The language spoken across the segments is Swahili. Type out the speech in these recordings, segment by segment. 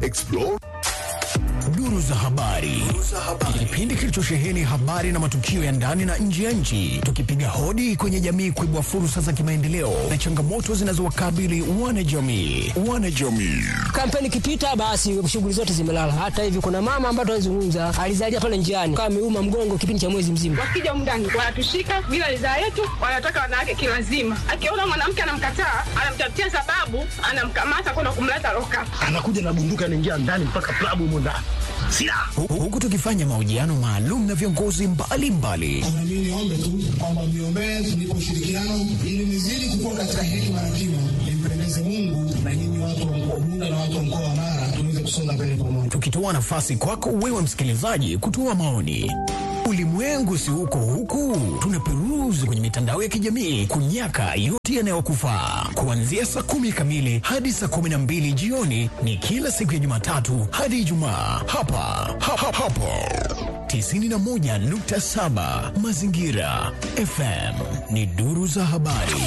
Explore Duru za habari, kipindi kilichosheheni habari na matukio ya ndani na nje ya nchi, tukipiga hodi kwenye jamii kuibua fursa za kimaendeleo na changamoto zinazowakabili wanajamii. Wanajamii Kampeni ikipita basi shughuli zote zimelala. Hata hivi kuna mama ambaye tunazungumza alizalia pale njiani kama ameuma mgongo kipindi cha mwezi mzima. Wakija mndani wanatushika bila ridhaa yetu, wanataka wanawake kilazima. Akiona mwanamke anamkataa, anamtafutia sababu, anamkamata kwenda kumleta loka. anakuja na bunduki anaingia ndani mpaka klabu humo ndani silaha Hu- huku tukifanya mahojiano maalum na viongozi mbalimbali Na mimi niombe tu kwamba mniombee tunipe ushirikiano ili nizidi kukua katika hekima na kima, nimpendeze Mungu na nyinyi watu wa mkoa Bunda na watu wa mkoa wa Mara tuweze kusonga mbele pamoja. tukitoa nafasi kwako wewe msikilizaji kutoa maoni. Ulimwengu si huko huku, tunaperuzi kwenye mitandao ya kijamii kunyaka yote yanayokufaa. Kuanzia saa kumi kamili hadi saa kumi na mbili jioni ni kila siku ya Jumatatu hadi Ijumaa hapa ha, ha, hapo 91.7 Mazingira FM ni duru za habari.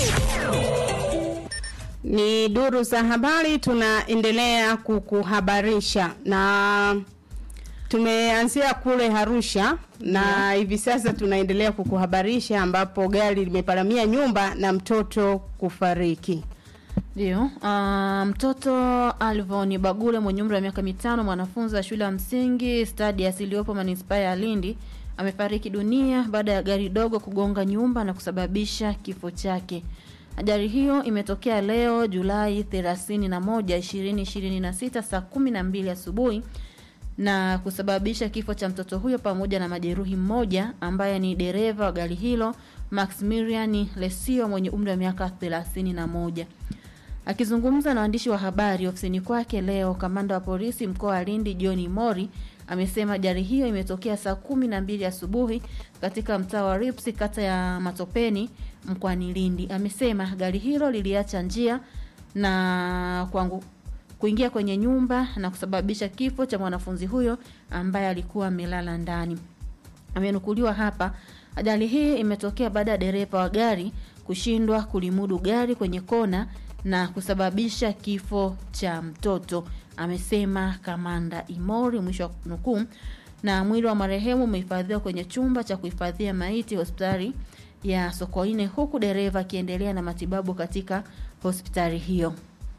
Ni duru za habari, tunaendelea kukuhabarisha na tumeanzia kule Arusha na hivi sasa tunaendelea kukuhabarisha ambapo gari limeparamia nyumba na mtoto kufariki. Ndio, uh, mtoto Alvon Bagule mwenye umri wa miaka mitano, mwanafunzi wa shule ya msingi Stadius iliyopo manispaa ya Lindi amefariki dunia baada ya gari dogo kugonga nyumba na kusababisha kifo chake. Ajali hiyo imetokea leo Julai 31, 2026 saa 12 asubuhi na kusababisha kifo cha mtoto huyo pamoja na majeruhi mmoja ambaye ni dereva wa gari hilo Maximilian Lesio mwenye umri wa miaka 31. Akizungumza na waandishi wa habari ofisini kwake leo, kamanda wa polisi mkoa wa Lindi John Mori amesema ajali hiyo imetokea saa kumi na mbili asubuhi katika mtaa wa Rips kata ya Matopeni mkoani Lindi. Amesema gari hilo liliacha njia na kwangu kuingia kwenye nyumba na kusababisha kifo cha mwanafunzi huyo ambaye alikuwa amelala ndani. Amenukuliwa hapa, ajali hii imetokea baada ya dereva wa gari kushindwa kulimudu gari kwenye kona na kusababisha kifo cha mtoto, amesema kamanda Imori, mwisho wa nukuu. Na mwili wa marehemu umehifadhiwa kwenye chumba cha kuhifadhia maiti hospitali ya Sokoine, huku dereva akiendelea na matibabu katika hospitali hiyo.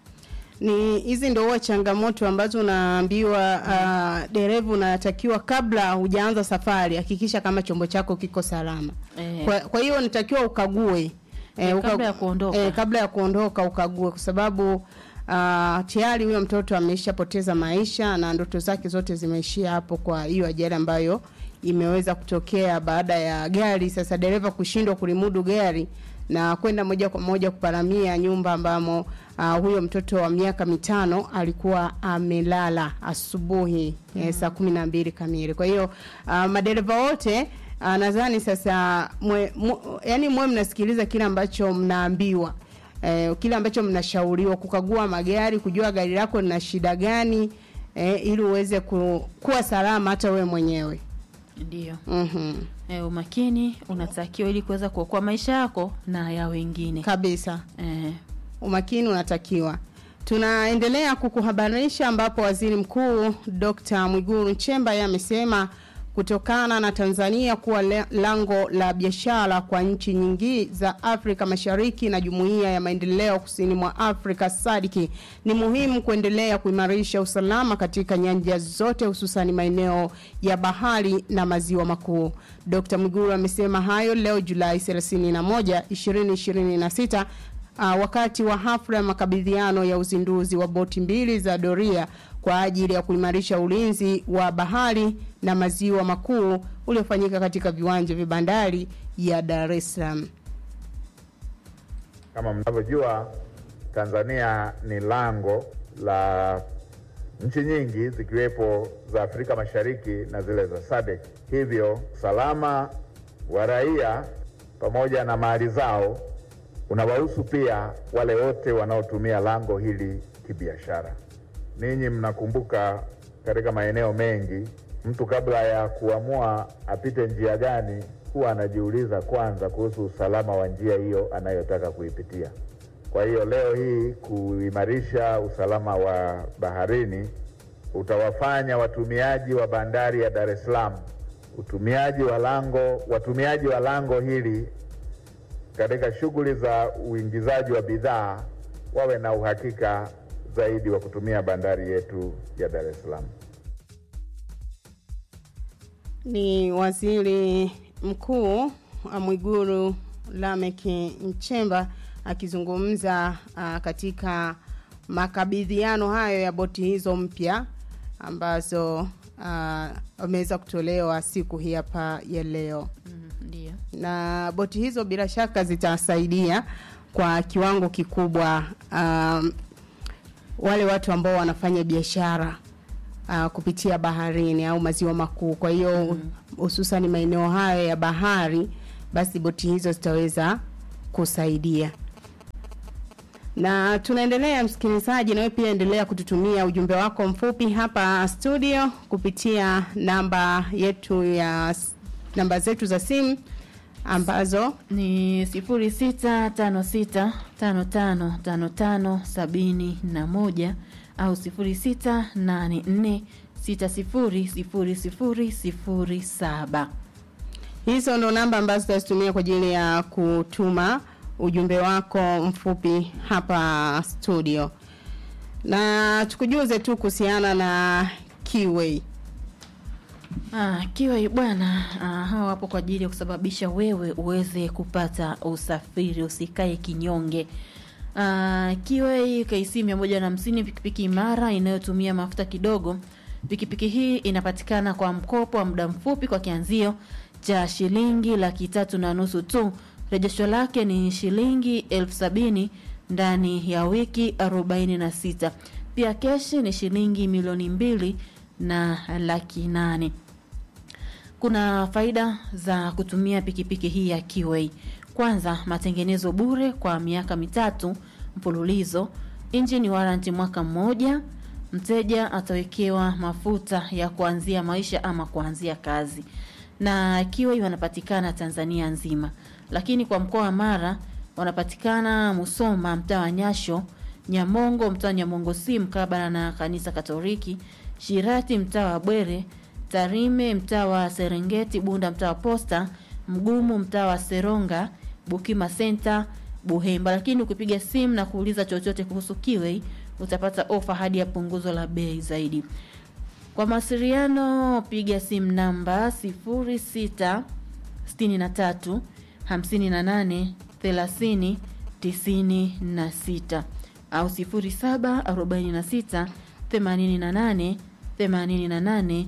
Ni hizi ndio huwa changamoto ambazo unaambiwa uh, dereva unatakiwa kabla hujaanza safari hakikisha kama chombo chako kiko salama. Eh. Kwa, kwa hiyo unatakiwa ukague Eh, kabla ya kuondoka. eh, kabla ya kuondoka ukague kwa sababu uh, tayari huyo mtoto ameshapoteza maisha na ndoto zake zote zimeishia hapo kwa hiyo ajali ambayo imeweza kutokea baada ya gari sasa dereva kushindwa kulimudu gari na kwenda moja kwa moja kuparamia nyumba ambamo uh, huyo mtoto wa miaka mitano alikuwa amelala asubuhi mm. eh, saa kumi na mbili kamili kwa hiyo uh, madereva wote uh, nadhani sasa mwe, mwe, yani mwe mnasikiliza kile ambacho mnaambiwa eh, kile ambacho mnashauriwa kukagua magari kujua gari lako lina shida gani eh, ili uweze ku, kuwa salama hata wewe mwenyewe Ndio. mm-hmm. E, umakini unatakiwa ili kuweza kuokoa maisha yako na ya wengine kabisa e, umakini unatakiwa tunaendelea kukuhabarisha ambapo waziri mkuu Dr. Mwigulu Nchemba yeye amesema kutokana na Tanzania kuwa le- lango la biashara kwa nchi nyingi za Afrika Mashariki na Jumuiya ya Maendeleo Kusini mwa Afrika SADC ni muhimu kuendelea kuimarisha usalama katika nyanja zote hususan maeneo ya bahari na maziwa makuu. Dr. Mwigulu amesema hayo leo Julai 31, 2026 uh, wakati wa hafla ya makabidhiano ya uzinduzi wa boti mbili za doria kwa ajili ya kuimarisha ulinzi wa bahari na maziwa makuu uliofanyika katika viwanja vya bandari ya Dar es Salaam. Kama mnavyojua, Tanzania ni lango la nchi nyingi zikiwepo za Afrika Mashariki na zile za SADC. Hivyo usalama wa raia pamoja na mali zao unawahusu pia wale wote wanaotumia lango hili kibiashara. Ninyi mnakumbuka katika maeneo mengi, mtu kabla ya kuamua apite njia gani, huwa anajiuliza kwanza kuhusu usalama wa njia hiyo anayotaka kuipitia. Kwa hiyo leo hii kuimarisha usalama wa baharini utawafanya watumiaji wa bandari ya Dar es Salaam, utumiaji wa lango, watumiaji wa lango hili katika shughuli za uingizaji wa bidhaa wawe na uhakika zaidi wa kutumia bandari yetu ya Dar es Salaam. Ni waziri mkuu Mwigulu Lameck Nchemba akizungumza uh, katika makabidhiano hayo ya boti hizo mpya ambazo wameweza uh, kutolewa siku hii hapa ya leo Mm, Ndio. na boti hizo bila shaka zitasaidia kwa kiwango kikubwa um, wale watu ambao wanafanya biashara uh, kupitia baharini au maziwa makuu. Kwa hiyo hususan maeneo hayo ya bahari, basi boti hizo zitaweza kusaidia. Na tunaendelea msikilizaji, nawe pia endelea kututumia ujumbe wako mfupi hapa studio kupitia namba yetu ya namba zetu za simu ambazo ni sifuri sita tano sita tano tano tano tano sabini na moja au sifuri sita nane nne sita sifuri sifuri sifuri sifuri saba. hizo ndo namba ambazo tutazitumia kwa ajili ya kutuma ujumbe wako mfupi hapa studio na tukujuze tu kuhusiana na Kiway. Ah, kiwa bwana, ah, hawa wapo kwa ajili ya kusababisha wewe uweze kupata usafiri, usikae kinyonge. Ah, Kiway KC 150 pikipiki imara inayotumia mafuta kidogo. Pikipiki hii inapatikana kwa mkopo wa muda mfupi kwa kianzio cha shilingi laki tatu na nusu tu. Rejesho lake ni shilingi elfu sabini ndani ya wiki 46. Pia keshi ni shilingi milioni mbili na laki nane. Kuna faida za kutumia pikipiki hii ya Kiway. Kwanza, matengenezo bure kwa miaka mitatu mfululizo, engine warranty mwaka mmoja. Mteja atawekewa mafuta ya kuanzia maisha ama kuanzia kazi, na Kiway wanapatikana Tanzania nzima, lakini kwa mkoa wa Mara wanapatikana Musoma, mtaa wa Nyasho, Nyamongo, mtaa wa Nyamongo si mkabala na kanisa Katoliki, Shirati, mtaa wa Bwere, Tarime, mtaa wa Serengeti, Bunda, mtaa wa Posta, Mgumu, mtaa wa Seronga, Bukima Center, Buhemba. Lakini ukipiga simu na kuuliza chochote kuhusu Kiway utapata ofa hadi ya punguzo la bei zaidi. Kwa mawasiliano piga simu namba 06 63 58 30 96 au 07 46 88 88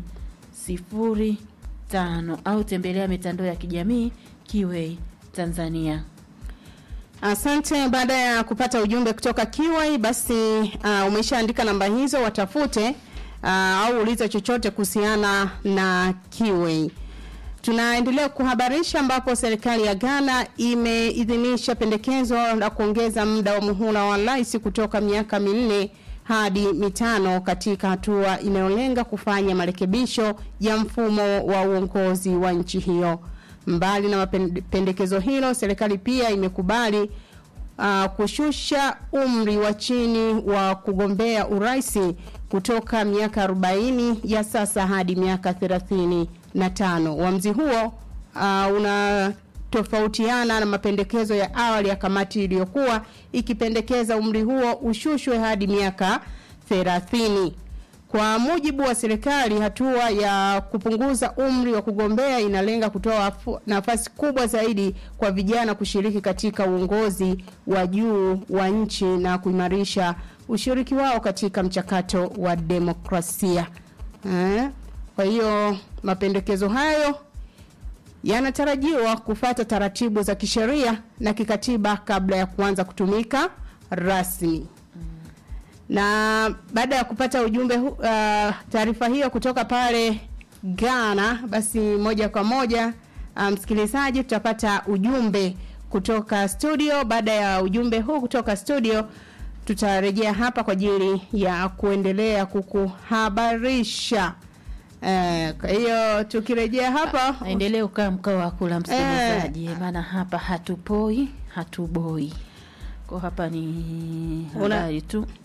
05 au tembelea mitandao ya kijamii Kiway Tanzania. Asante. Baada ya kupata ujumbe kutoka Kiway, basi uh, umeshaandika namba hizo, watafute uh, au uliza chochote kuhusiana na Kiway. Tunaendelea kuhabarisha ambapo serikali ya Ghana imeidhinisha pendekezo la kuongeza muda wa muhula wa rais kutoka miaka minne hadi mitano katika hatua inayolenga kufanya marekebisho ya mfumo wa uongozi wa nchi hiyo. Mbali na pendekezo hilo, serikali pia imekubali uh, kushusha umri wa chini wa kugombea uraisi kutoka miaka 40 ya sasa hadi miaka 35. Uamuzi huo uh, una tofautiana na mapendekezo ya awali ya kamati iliyokuwa ikipendekeza umri huo ushushwe hadi miaka 30. Kwa mujibu wa serikali, hatua ya kupunguza umri wa kugombea inalenga kutoa nafasi kubwa zaidi kwa vijana kushiriki katika uongozi wa juu wa nchi na kuimarisha ushiriki wao katika mchakato wa demokrasia. Eh? Kwa hiyo mapendekezo hayo yanatarajiwa kufata taratibu za kisheria na kikatiba kabla ya kuanza kutumika rasmi. Na baada ya kupata ujumbe uh, taarifa hiyo kutoka pale Ghana, basi moja kwa moja msikilizaji, um, tutapata ujumbe kutoka studio. Baada ya ujumbe huu kutoka studio, tutarejea hapa kwa ajili ya kuendelea kukuhabarisha. Eh, kwa hiyo tukirejea hapa Endelee ukaa mkao wa kula msikilizaji, maana hapa hatupoi hatuboi. Kwa hapa ni habari tu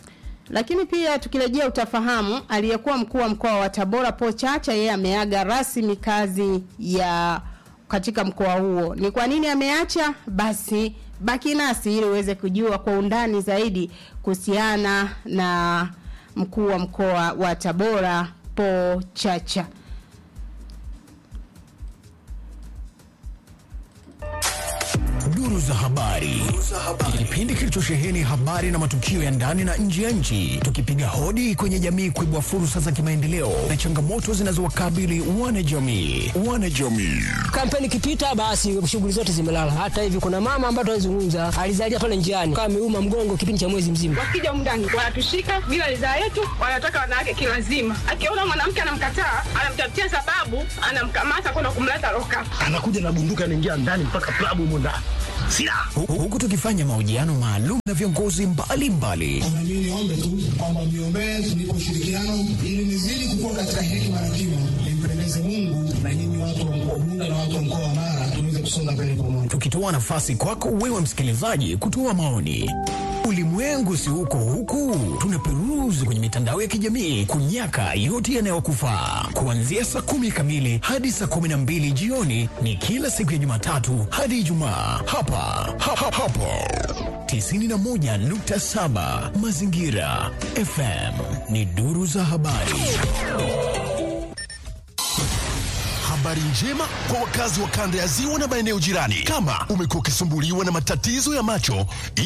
Lakini pia tukirejea utafahamu, aliyekuwa mkuu wa mkoa wa Tabora Paul Chacha, yeye ameaga rasmi kazi ya katika mkoa huo. Ni kwa nini ameacha? Basi baki nasi ili uweze kujua kwa undani zaidi kuhusiana na mkuu wa mkoa wa Tabora Paul Chacha. Duru za habari, kipindi kilichosheheni habari na matukio ya ndani na nje ya nchi, tukipiga hodi kwenye jamii kuibua fursa za kimaendeleo na changamoto zinazowakabili wanajamii. Wanajamii Kampeni ikipita basi shughuli zote zimelala. Hata hivi kuna mama ambaye tunazungumza alizalia pale njiani kama ameuma mgongo kipindi cha mwezi mzima. wakija humu ndani wanatushika bila ridhaa yetu, wanataka wanawake kilazima. Akiona mwanamke anamkataa, anamtafutia sababu, anamkamata kwenda kumleta loka. anakuja na bunduki anaingia ndani mpaka klabu humo ndani silaha Hu- huku tukifanya mahojiano maalum na viongozi mbalimbali Na mimi niombe tu kwamba mniombee tunipe ushirikiano ili nizidi kukua katika hekima na kima, nimpendeze Mungu na nyinyi watu wa mkoa Bunda na watu wa mkoa wa Mara tuweze kusonga mbele pamoja. tukitoa nafasi kwako wewe msikilizaji kutoa maoni. Ulimwengu si huko huku, tunaperuzi kwenye mitandao ya kijamii kunyaka yote yanayokufaa. Kuanzia saa kumi kamili hadi saa kumi na mbili jioni ni kila siku ya Jumatatu hadi Ijumaa hapa ha, ha, hapo 91.7 Mazingira FM ni duru za habari. Habari njema kwa wakazi wa kanda ya ziwa na maeneo jirani. Kama umekuwa ukisumbuliwa na matatizo ya macho,